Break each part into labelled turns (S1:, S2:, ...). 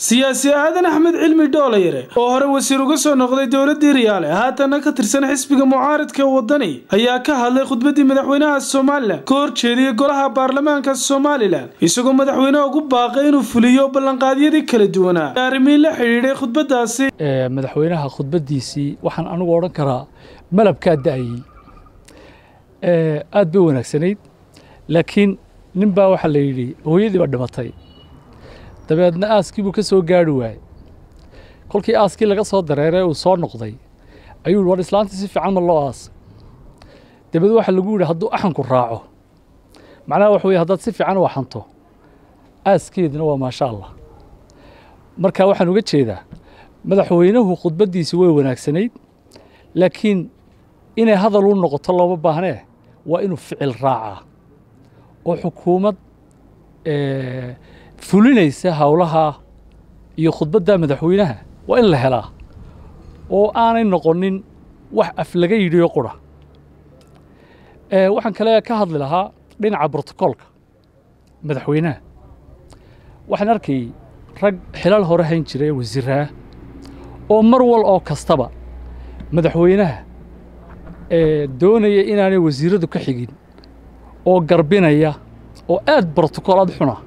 S1: siyaasi aadan axmed cilmi dhoolayare oo hore wasiir uga soo noqday dowladii riyaale haatana ka tirsan xisbiga mucaaridka wadani ayaa ka hadlay khudbadii madaxweynaha somalilan ka horjeediyey golaha baarlamaanka somalilan isagoo madaxweyneha ugu baaqay inuu fuliyo ballanqaadyadii kala duwanaa arrimihii la xidhiidhay khudbadaasi
S2: madaxweynaha khudbadiisii waxaan anigu odhan karaa malabkaa da'ayey aad bay wanaagsanayd laakiin nin baa waxaa la yidhi hooyadii baa dhimatay dabeedna aaskii buu ka soo gaari waayey kolkii aaskii laga soo dareeray uu soo noqday ayuu war islaantii si fiican ma loo aasay dabeed waxaa lagu yidhi hadduu axanku raaco macnaha waxa weye haddaad si fiican u axanto aaskeedina waa maasha allah marka waxaan uga jeedaa madaxweynuhu khudbaddiisi way wanaagsanayd laakiin inay hadal u noqoto looma baahnee waa inuu ficil raacaa oo xukuumad fulinaysa howlaha iyo khudbadda madaxweynaha waa in la helaa oo aanay noqonin wax af laga yidhiyo qura waxaan kale ka hadli lahaa dhinaca brotocoolka madaxweynaha waxaan arkayy rag xilal hore hayn jiray wasiiraha oo mar wal oo kastaba madaxweynaha doonaya inaanay wasiiradu ka xigin oo garbinaya oo aad brotocool ad xuna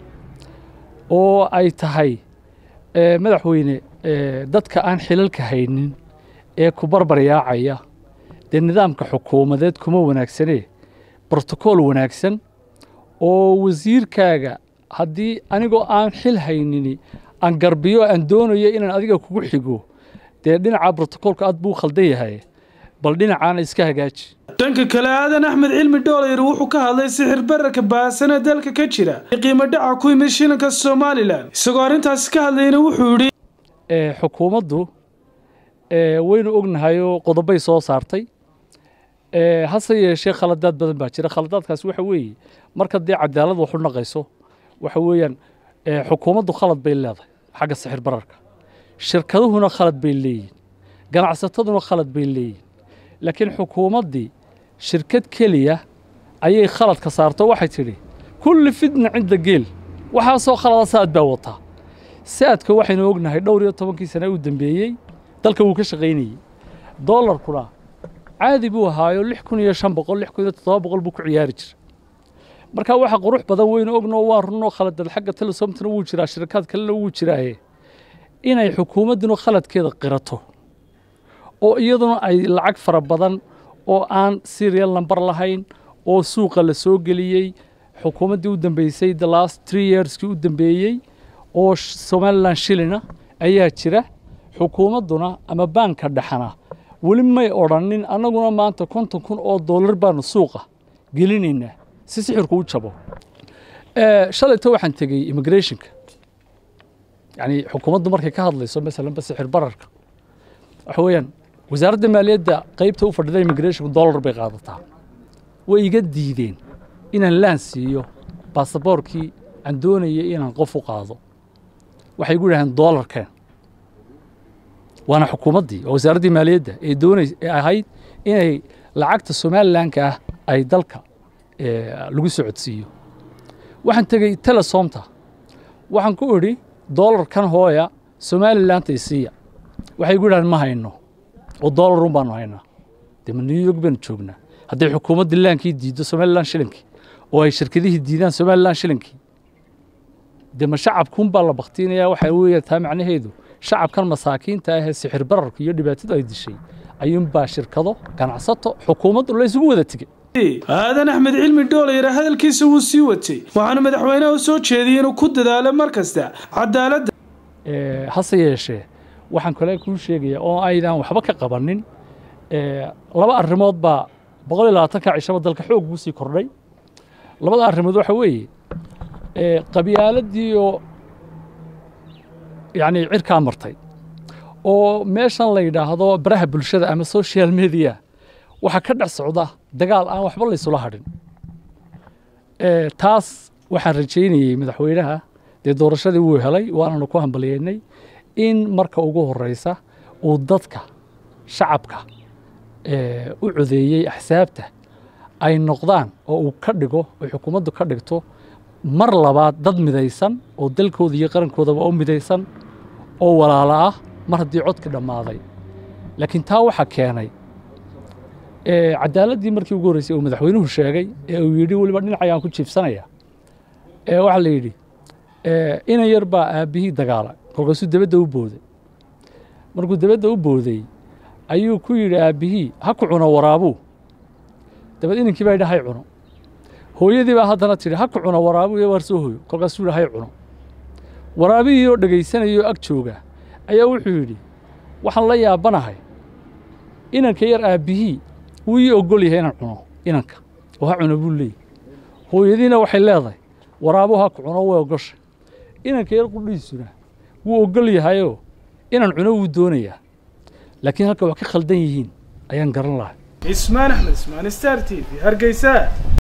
S2: oo ay tahay madaxweyne dadka aan xilalka haynin ee ku barbaryaacaya dee nidaamka xukuumadeed kuma wanaagsanee brotocool wanaagsan oo wasiirkaaga haddii anigoo aan xil haynini aan garbiyo aan doonayo inaan adiga kugu xigo dee dhinaca brotocoolka aad buu khaldan yahay bal dhinacaana iska hagaaji
S1: dhanka kale aadan axmed cilmi dhoolayr wuxuu ka hadlay sixir bararka baahsan ee dalka ka jira qiimo dhaca ku yimid shilinka somalilan isagoo arrintaasi ka hadlayna wuxuu yidhi
S2: xukuumaddu waynu ognahayoo qodobay soo saartay hase yeeshee khaladaad badan baa jira khaladaadkaas waxa weeye marka dee cadaalad waxu naqayso waxa weeyaan xukuumaddu khalad bay leedahay xagga sixir bararka shirkaduhuna khalad bay leeyihin ganacsataduna khalad bay leeyihin laakiin xukuumaddii shirkad keliya ayay khaladka saarto waxay tidhi kulli fitna cinda geel waxaasoo khalada saad baa wataa saadka waxaynu ognahay dhowr iyo tobankii sane u dambeeyey dalka wuu ka shaqaynayey doolarkuna caadi buu ahaayo lix kun iyo shan boqol lix kun iyo toddoba boqol buu ku ciyaari jira marka waxa qurux badan weynu ognoo waa runoo khaladad xagga telesomtana wuu jiraa shirkaad kalena wuu jiraaye inay xukuumadduna khaladkeeda qirato oo iyaduna ay lacag fara badan oo aan serial number lahayn oo suuqa la soo geliyey xukuumaddii u dambeysay the last three yearskii u dambeeyey oo somalilan shilina ayaa jira xukuumadduna ama baanka dhexana weli may odrhanin annaguna maanta konton kun oo dollar baanu suuqa gelinaynaa si sixirku u jabo shalayta waxaan tegey immigrationka yacni xukuumaddu markay ka hadlayso masalanba sixir bararka waxa weeyaan wasaaradda maaliyadda qaybta u fadhida immigrationku dollar bay qaadataa way iga diideen inaan laan siiyo baasaboorkii aan doonayay inaan qof u qaado waxay igu yidhahdeen dollarkeen waana xukuumaddii oo wasaaraddii maaliyadda ee doonays ee ahayd inay lacagta somalilanka ah ay dalka lagu socodsiiyo waxaan tegey telesomta waxaan ku idhi dollarkan hooya somalilandta isiiya waxay igu yidhahdeen ma hayno oo dollarun baanu haynaa dee ma new york baanu joognaa hadday xukuumadda laankii diiddo somalilan shilinkii oo ay shirkadihii diidaan somalilan shilinkii dee ma shacabkuunbaa la baktiinayaa waxaa weeya taa macnaheedu shacabkan masaakiinta ahee sixir bararka iyo dhibaatadu ay dishay ayuunbaa shirkado ganacsato xukuumaddu la isugu wada tegey
S1: aadan axmed cilmi dhoolayare hadalkiisa wuu sii watay waxaana madaxweynaha u soo jeediyey inuu ku dadaalo mar kasta cadaaladda
S2: hase yeeshee waxaan kale kuu sheegayaa oo aydan waxba ka qabanin laba arrimood baa boqol iyo labaatanka cishaba dalka xoog buu sii kordhay labada arrimood waxa weeye qabyaaladii oo yacni cirkaa martay oo meeshan la yidhaahdo baraha bulshada ama social media waxaa ka dhex socda dagaal aan waxba laysula hadhin taas waxaan rajaynayey madaxweynaha dee doorashadii wuu helay waananu ku hambaliyeynay in marka ugu horeysa uu dadka shacabka u codeeyey axsaabta ay noqdaan oo uu ka dhigo oo xukuumaddu ka dhigto mar labaad dad midaysan oo dalkooda iyo qarankoodaba u midaysan oo walaalo ah mar haddii codka dhammaaday laakiin taa waxaa keenay cadaaladii markii ugu horreysay uu madaxweynuhu sheegay ee uu yidhi weliba dhinac ayaan ku jiibsanaya waxaa la yidhi inan yar baa aabbihii dagaala kolkaasuu debadda u booday markuu debadda u booday ayuu ku yidhi aabbihii ha ku cuno waraabuu dabad inankii baa yidhi hay cuno hooyadii baa haddana tidhi ha ku cuno waraabuu iyo waar soo hoyo kolkaasuu yidhi hay cuno waraabihii oo dhegaysanayoo ag jooga ayaa wuxuu yidhi waxaan la yaabanahay inanka yar aabbihii wuu ii ogol yahay inaan cuno inanka oo ha cuno buu leeyay hooyadiina waxay leedahay waraabuu ha ku cuno way ogosha inanka yar qudhiisuna wuu ogol yahayoo inaan cuno wuu doonayaa laakiin halka wax ka khaldan yihiin ayaan garan lahay
S1: ismaan axmed ismaan star t v hargeysa